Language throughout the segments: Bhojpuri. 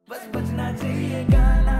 बस बजना चाहिए गाना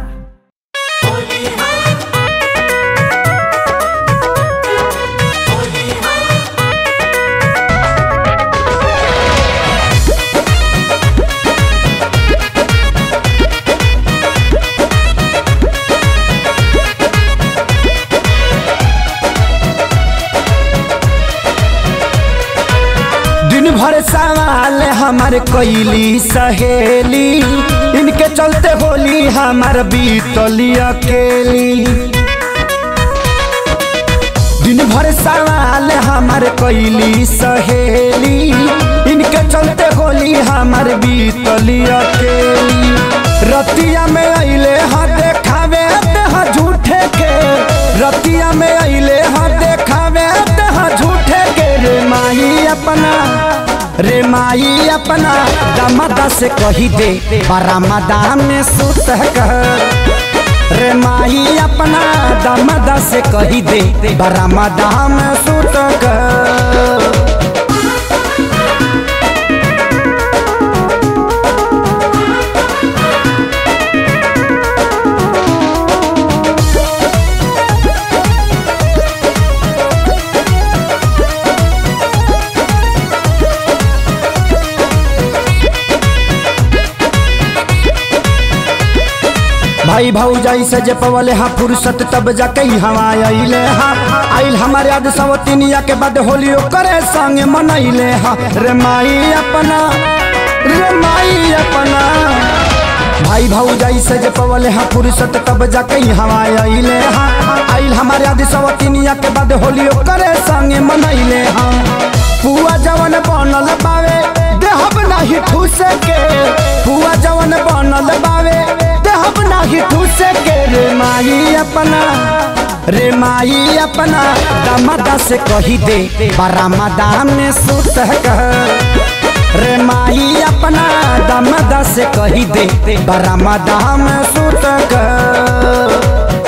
दिन भर सवाल हमार कैली सहेली इनके चलते होली हमार बीतली अकेली दिन भर सवाल हमार कैली सहेली इनके चलते होली हमार बीतली अकेली रतिया में अइले हाँ देखावे हाँ झूठे के रतिया में अइले हाँ देखावे हाँ झूठे के रे माई अपना रे माई अपना दमदा से कही दे बरामदा में सुत कर रे माई अपना दमदा से कही दे बरामदा में सुत कर भाई भाऊजाई से जे पवले हा फुर्सत तब जाके हवा अइले हा आइल हमारे याद सवतिनिया के बाद होली करे संग मनैले हा रे माई अपना रे माई अपना भाई भाऊजाई से जे पवले हा फुर्सत तब जाके हवा अइले हा आइल हमारे याद सवतिनिया के बाद होली करे संग मनैले हा पुआ जवन बनल बावे देहब नाही ठूस के पुआ जवन बनल बावे देहब नाही ठूस के रे माई अपना रे माई अपना दमदा से कही दे बरामदा में सुत कर रे माई अपना दमदा से कही दे बरामदा में सुत कर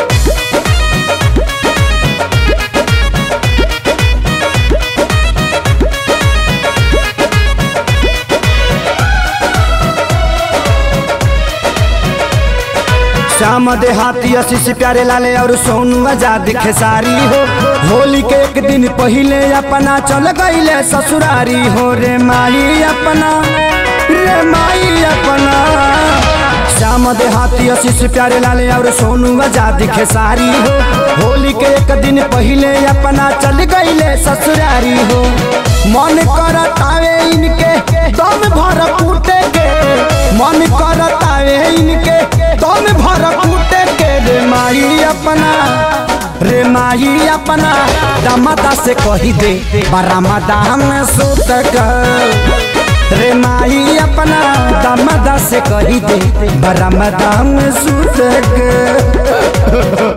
श्याम देहाती आशीष प्यारे लाले और सोनू आजाद खेसारी हो होली के एक दिन पहले अपना चल गईले ससुरारी हो रे माई अपना रे माई अपना श्याम देहाती आशीष प्यारे लाले और सोनू आजाद खेसारी हो होली के एक दिन पहले अपना चल गईले ससुरारी हो मन करतावे इनके दम भर फूटे के मन करतावे इनके दम भर फूटे के रे माई अपना रे माई अपना दमदा से कही दे बरामदा में सुत कर रे माई अपना दमदा से कही दे बरामदा में सुत कर